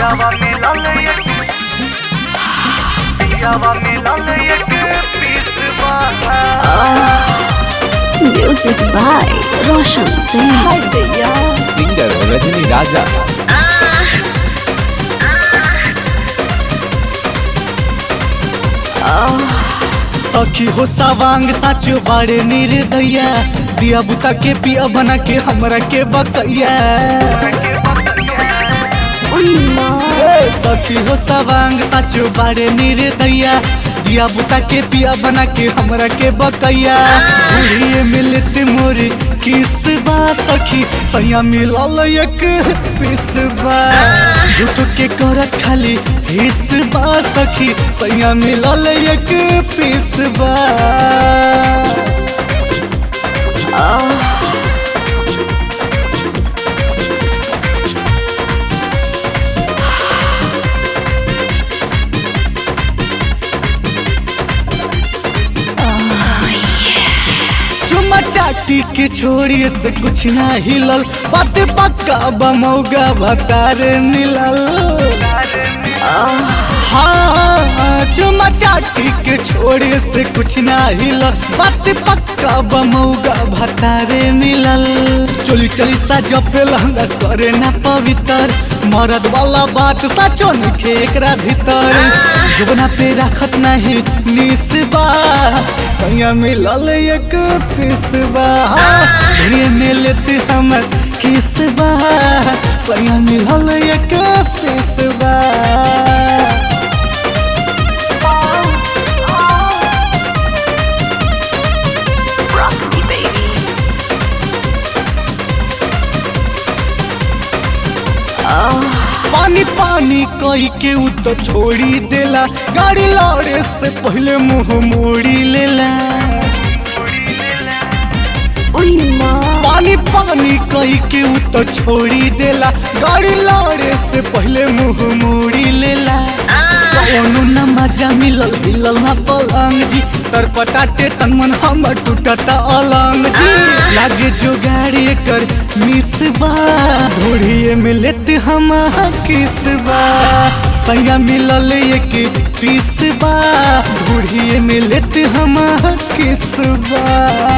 पियावा मिलल एक पियावा मिलल एक पीस बाहा Music by Roshan Singh. Singer Rajni Raja सखी हो सवांग साच बाड़े निर्दया दिया बुता के पिया बना के हमरा के बकैया ए, सखी हो सवांग साच बाड़े निर्दया दिया बुता के पिया बना के हमरा के बकैया बुढ़िए मिलत मोर किस बा सखी सैया मिलल एक पिस बा झूठ के करत खाली हिस बा सखी सैया मिलल एक पिस बा चुमा चाटी के छोड़ी से कुछ ना हिलल बात पक्का बमौगा भतार मिलल हाँ चुमा चाटी के छोड़ी से कुछ ना हिलल बात पक्का बमौगा भतारे मिलल चोली चली सा जपे लहंगा करे ना पवित्र मरद वाला बात सचो नखे एकरा भीतर जुबना पे रखत नहीं निसबा सैया मिलल एक पिसबा रे में लेते हमर किसबा सैया मिलल एक पिसबा Rock me, baby. पानी पानी कही के उ तो छोड़ी देला गाड़ी लौड़े से पहले मुंह मोड़ी लेला पानी पानी कही के उ तो छोड़ी देला गाड़ी लौड़े से पहले मुंह मोड़ी लेला कौनो न मजा मिलल मिलल ना पलंग जी तर पटाटे तन मन हमर टूटता अलंग जी लागे जो गाड़ी कर मिसबा ढोड़िए में लेते हम किसबा सैया मिलल एक पीसबा ढोड़िए में लेते हम किसबा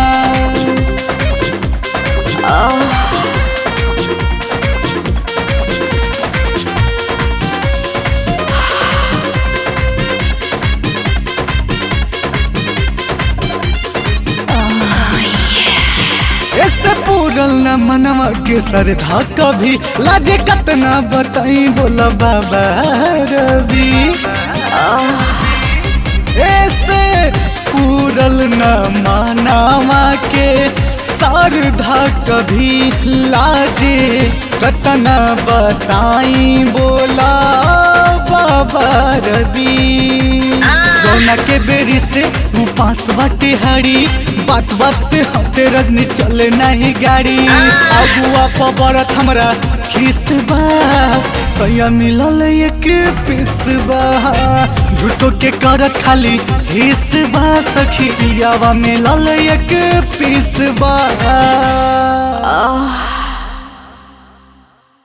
ऐसे पूरल न मनवा के सरधा कभी लाजे कतना बताई बोला बाबा रवि ऐसे पूरल न मानावा के सरधा कभी लाजे कतना बताई बोला बाबा रवि रोना के बेरी से उपास बाटे हरी बात बात पे हते रजनी चले नहीं गाड़ी अगुआ पबरत हमरा खिसबा सैया मिलल एक पिसबा झूठो के करत खाली हिसबा सखी पियावा मिलल एक पिसबा